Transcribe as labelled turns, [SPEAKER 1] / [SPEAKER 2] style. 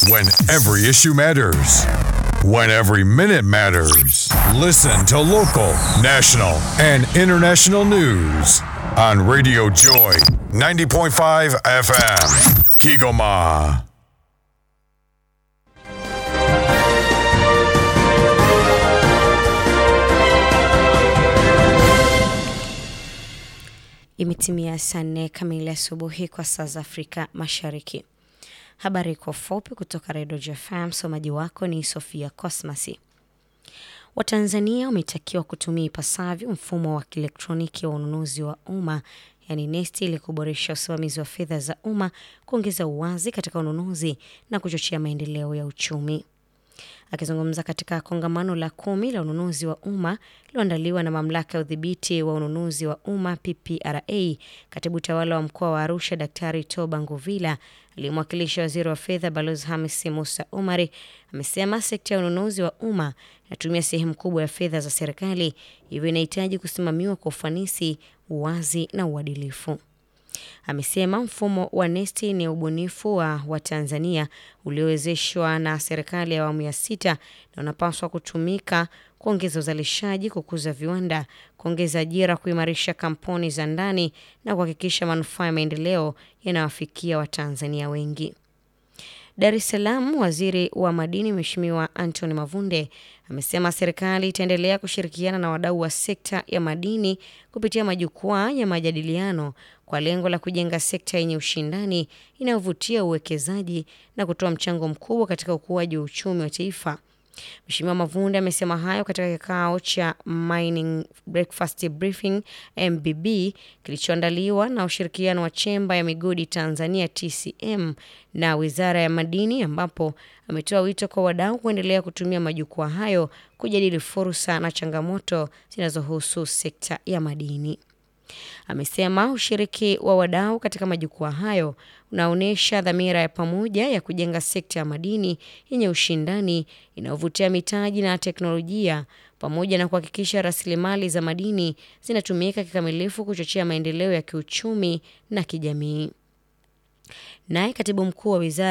[SPEAKER 1] When every issue matters. When every minute matters. Listen to local, national, and international news on Radio Joy 90.5 FM. Kigoma.
[SPEAKER 2] Imetimia saa nne kamili asubuhi kwa saa za Afrika Mashariki. Habari kwa ufupi kutoka Redio JFM. Msomaji wako ni Sofia Cosmasi. Watanzania wametakiwa kutumia ipasavyo mfumo wa kielektroniki wa ununuzi wa umma yaani NeST ili kuboresha usimamizi wa fedha za umma, kuongeza uwazi katika ununuzi na kuchochea maendeleo ya uchumi. Akizungumza katika kongamano la kumi la ununuzi wa umma lililoandaliwa na mamlaka ya udhibiti wa ununuzi wa umma PPRA, katibu tawala wa mkoa wa Arusha Daktari Toba Nguvila aliyemwakilisha waziri wa fedha Balozi Hamis Musa Umari amesema sekta ya ununuzi wa umma inatumia sehemu kubwa ya fedha za serikali, hivyo inahitaji kusimamiwa kwa ufanisi, uwazi na uadilifu. Amesema mfumo wa NeST ni ubunifu wa Watanzania uliowezeshwa na serikali ya awamu ya sita na unapaswa kutumika kuongeza uzalishaji, kukuza viwanda, kuongeza ajira, kuimarisha kampuni za ndani na kuhakikisha manufaa ya maendeleo yanawafikia Watanzania wengi. Dar es Salaam, waziri wa madini Mheshimiwa Anthony Mavunde amesema serikali itaendelea kushirikiana na wadau wa sekta ya madini kupitia majukwaa ya majadiliano kwa lengo la kujenga sekta yenye ushindani inayovutia uwekezaji na kutoa mchango mkubwa katika ukuaji wa uchumi wa taifa. Mheshimiwa Mavunde amesema hayo katika kikao cha Mining Breakfast Briefing MBB kilichoandaliwa na ushirikiano wa Chemba ya Migodi Tanzania TCM na Wizara ya Madini, ambapo ametoa wito kwa wadau kuendelea kutumia majukwaa hayo kujadili fursa na changamoto zinazohusu sekta ya madini. Amesema ushiriki wa wadau katika majukwaa hayo unaonyesha dhamira ya pamoja ya kujenga sekta ya madini yenye ushindani inayovutia mitaji na teknolojia pamoja na kuhakikisha rasilimali za madini zinatumika kikamilifu kuchochea maendeleo ya kiuchumi na kijamii. Naye katibu mkuu wa wizara